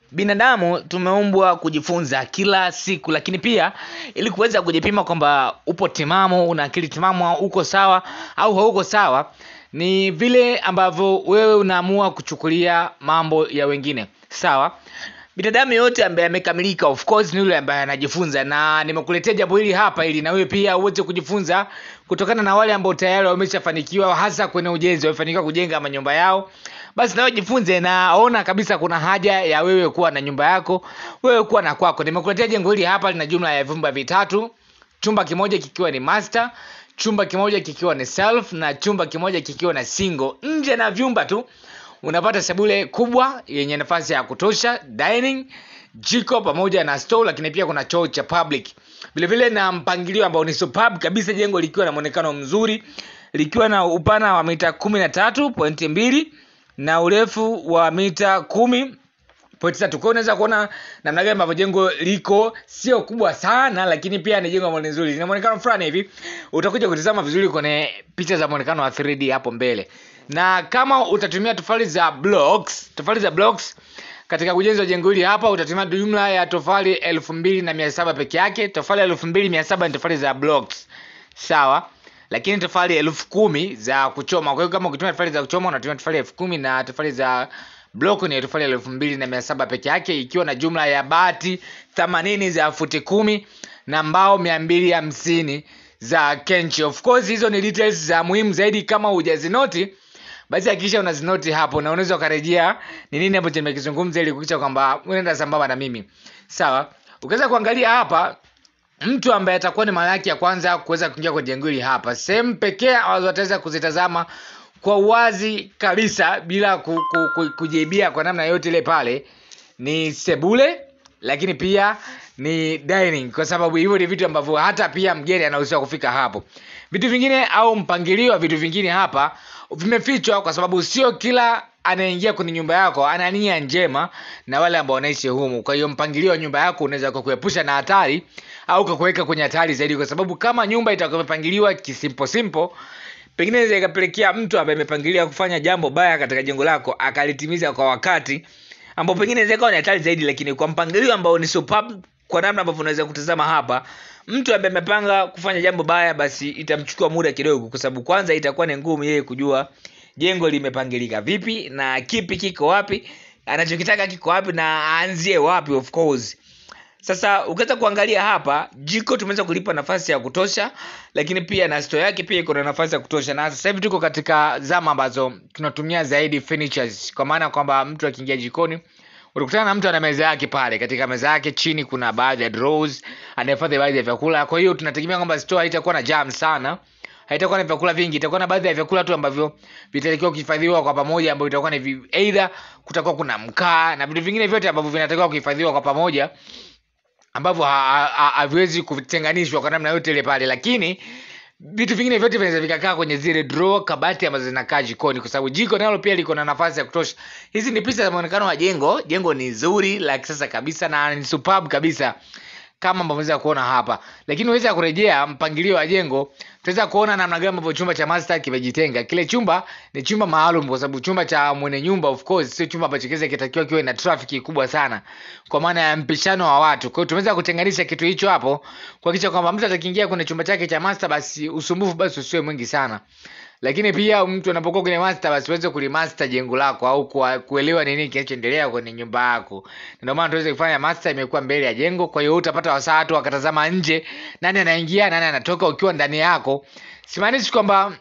binadamu tumeumbwa kujifunza kila siku lakini pia ili kuweza kujipima kwamba upo timamu una akili timamu uko sawa au hauko sawa ni vile ambavyo wewe unaamua kuchukulia mambo ya wengine sawa binadamu yote ambaye amekamilika of course ni yule ambaye anajifunza na nimekuletea jambo hili hapa ili na wewe pia uweze kujifunza kutokana na wale ambao tayari wameshafanikiwa hasa kwenye ujenzi wamefanikiwa kujenga manyumba yao basi nawe jifunze naona kabisa kuna haja ya wewe kuwa na nyumba yako wewe kuwa na kwako nimekuletea jengo hili hapa lina jumla ya vyumba vitatu chumba kimoja kikiwa ni master chumba kimoja kikiwa ni self na chumba kimoja kikiwa na single nje na vyumba tu unapata sebule kubwa yenye nafasi ya kutosha dining jiko pamoja na store lakini pia kuna choo cha public vilevile na mpangilio ambao ni superb kabisa jengo likiwa na mwonekano mzuri likiwa na upana wa mita kumi na tatu pointi mbili na urefu wa mita kumi pointi tatu kwao unaweza kuona namna gani ambavyo jengo liko sio kubwa sana lakini pia ni jengo ambalo ni nzuri lina mwonekano fulani hivi utakuja kutizama vizuri kwenye picha za mwonekano wa 3d hapo mbele na kama utatumia tofali za blocks tofali za blocks katika ujenzi wa jengo hili hapa utatumia jumla ya tofali elfu mbili na mia saba peke yake tofali elfu mbili mia saba ni tofali za blocks sawa lakini tofali elfu kumi za kuchoma kwa hiyo kama ukitumia tofali za kuchoma unatumia tofali elfu kumi na tofali za block ni tofali elfu mbili na mia saba peke yake ikiwa na jumla ya bati themanini za futi kumi na mbao mia mbili hamsini za kenchi of course hizo ni details za muhimu zaidi kama hujazinoti basi hakikisha unazinoti hapo na unaweza ukarejea ni nini ambacho nimekizungumza ili kuhakikisha kwamba unaenda sambamba na mimi sawa ukiweza kuangalia hapa mtu ambaye atakuwa ni mara yake ya kwanza kuweza kuingia kwenye jengo hili hapa sehemu pekee ambazo wataweza kuzitazama kwa uwazi kabisa bila ku, ku, ku, kujiibia kwa namna yote ile pale ni sebule lakini pia ni dining kwa sababu hivyo ni vitu ambavyo hata pia mgeni anaruhusiwa kufika hapo vitu vingine au mpangilio wa vitu vingine hapa vimefichwa kwa sababu sio kila anaingia kwenye nyumba yako ana nia njema na wale ambao wanaishi humu kwa hiyo mpangilio wa nyumba yako unaweza kukuepusha na hatari au kukuweka kwenye hatari zaidi kwa sababu kama nyumba itakuwa imepangiliwa kisimpo simpo pengine inaweza ikapelekea mtu ambaye amepangilia kufanya jambo baya katika jengo lako akalitimiza kwa wakati ambao pengine inaweza ikawa ni hatari zaidi lakini kwa mpangilio ambao ni superb kwa namna ambavyo unaweza kutazama hapa mtu ambaye amepanga kufanya jambo baya basi itamchukua muda kidogo kwa sababu kwanza itakuwa ni ngumu yeye kujua jengo limepangilika vipi na kipi kiko wapi anachokitaka kiko wapi na aanzie wapi of course sasa ukiweza kuangalia hapa jiko tumeweza kulipa nafasi ya kutosha lakini pia na store yake pia iko na nafasi ya kutosha na sasa hivi tuko katika zama ambazo tunatumia zaidi furnitures kwa maana kwamba mtu akiingia jikoni utakutana na mtu ana meza yake pale katika meza yake chini kuna baadhi ya drawers anahifadhi baadhi ya vyakula kwa hiyo tunategemea kwamba store haitakuwa na jam sana haitakuwa na vyakula vingi itakuwa na baadhi ya vyakula tu ambavyo vitatakiwa kuhifadhiwa kwa pamoja ambavyo itakuwa ni vi- either kutakuwa kuna mkaa na vitu vingine vyote ambavyo vinatakiwa kuhifadhiwa kwa pamoja ambavyo ha- ha- haviwezi kutenganishwa kwa namna yote ile pale lakini vitu vingine vyote vinaweza vikakaa kwenye zile draw kabati ambazo zinakaa jikoni kwa sababu jiko nalo pia liko na nafasi ya kutosha hizi ni picha za muonekano wa jengo jengo ni zuri la kisasa kabisa na ni superb kabisa kama ambavyo unaweza kuona hapa lakini unaweza kurejea mpangilio wa jengo tutaweza kuona namna gani ambavyo chumba cha master kimejitenga kile chumba ni chumba maalum kwa sababu chumba cha mwenye nyumba of course sio chumba ambacho kiweza kitakiwa kiwe na trafiki kubwa sana kwa maana ya mpishano wa watu kwa hiyo tumeweza kutenganisha kitu hicho hapo kuhakikisha kwamba mtu atakiingia kwenye chumba chake cha master basi usumbufu basi usiwe mwingi sana lakini pia mtu anapokuwa kwenye master basi uweze kulimaster jengo lako au kwa, kuelewa nini kinachoendelea kwenye nyumba yako ndio maana tuweze kufanya master imekuwa mbele ya jengo kwa hiyo utapata wasaa tu wakatazama nje nani anaingia nani anatoka ukiwa ndani yako simaanishi kwamba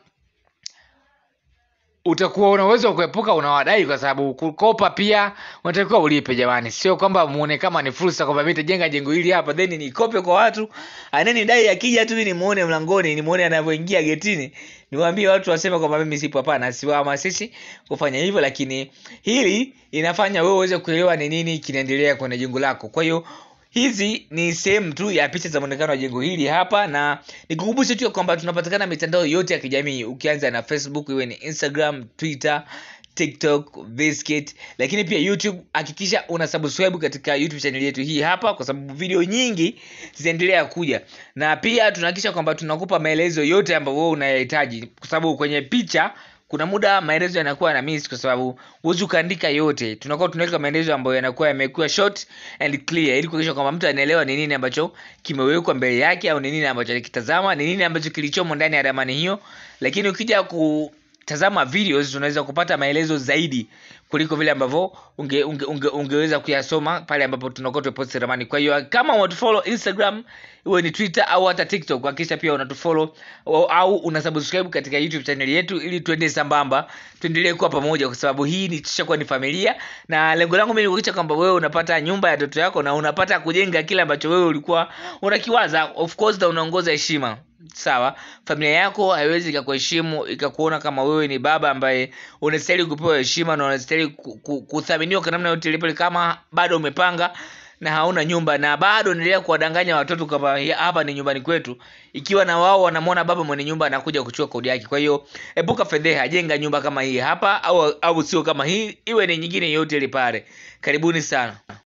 utakuwa una uwezo wa kuepuka unawadai kwa sababu kukopa pia unatakiwa ulipe jamani sio kwamba muone kama ni fursa kwamba mi tajenga jengo hili hapa then nikope kwa watu aneni dai akija tu nimuone mlangoni nimuone anavyoingia getini niwaambie watu waseme kwamba mimi sipo hapana siwahamasishi kufanya hivyo lakini hili inafanya wewe uweze kuelewa ni nini kinaendelea kwenye jengo lako kwa hiyo hizi ni sehemu tu ya picha za mwonekano wa jengo hili hapa na nikukumbushe tu ya kwamba tunapatikana mitandao yote ya kijamii ukianza na facebook iwe ni instagram twitter tiktok biscuit lakini pia youtube hakikisha una subscribe katika youtube channel yetu hii hapa kwa sababu video nyingi zitaendelea kuja na pia tunahakikisha kwamba tunakupa maelezo yote ambayo wewe unayahitaji kwa sababu kwenye picha kuna muda maelezo yanakuwa na miss kwa sababu huwezi ukaandika yote tunakuwa tunaweka maelezo ambayo yanakuwa yamekuwa short and clear ili kuhakikisha kwamba mtu anaelewa ni nini ambacho kimewekwa mbele yake au ni nini ambacho alikitazama ni nini ambacho kilichomo ndani ya ramani hiyo lakini ukija kutazama videos unaweza kupata maelezo zaidi kuliko vile ambavyo unge, unge, unge, ungeweza kuyasoma pale ambapo tunakuwa tumeposti ramani kwa hiyo kama unatufollow instagram iwe ni twitter au hata tiktok hakikisha pia unatufollow au, au una subscribe katika youtube channel yetu ili tuende sambamba tuendelee kuwa pamoja kwa sababu hii ni tushakuwa ni familia na lengo langu mimi ni kuhakikisha kwamba wewe unapata nyumba ya ndoto yako na unapata kujenga kile ambacho wewe ulikuwa unakiwaza of course na unaongoza heshima sawa familia yako haiwezi ikakuheshimu ikakuona kama wewe ni baba ambaye unastahili kupewa heshima na unastahili ku- ku- kuthaminiwa kwa namna yote ile kama bado umepanga na hauna nyumba na bado endelea kuwadanganya watoto kwamba "Ya- hapa ni nyumbani kwetu ikiwa na wao wanamwona baba mwenye nyumba anakuja kuchukua kodi yake kwa hiyo epuka fedheha jenga nyumba kama hii hapa au au sio kama hii iwe ni nyingine yote ile pale karibuni sana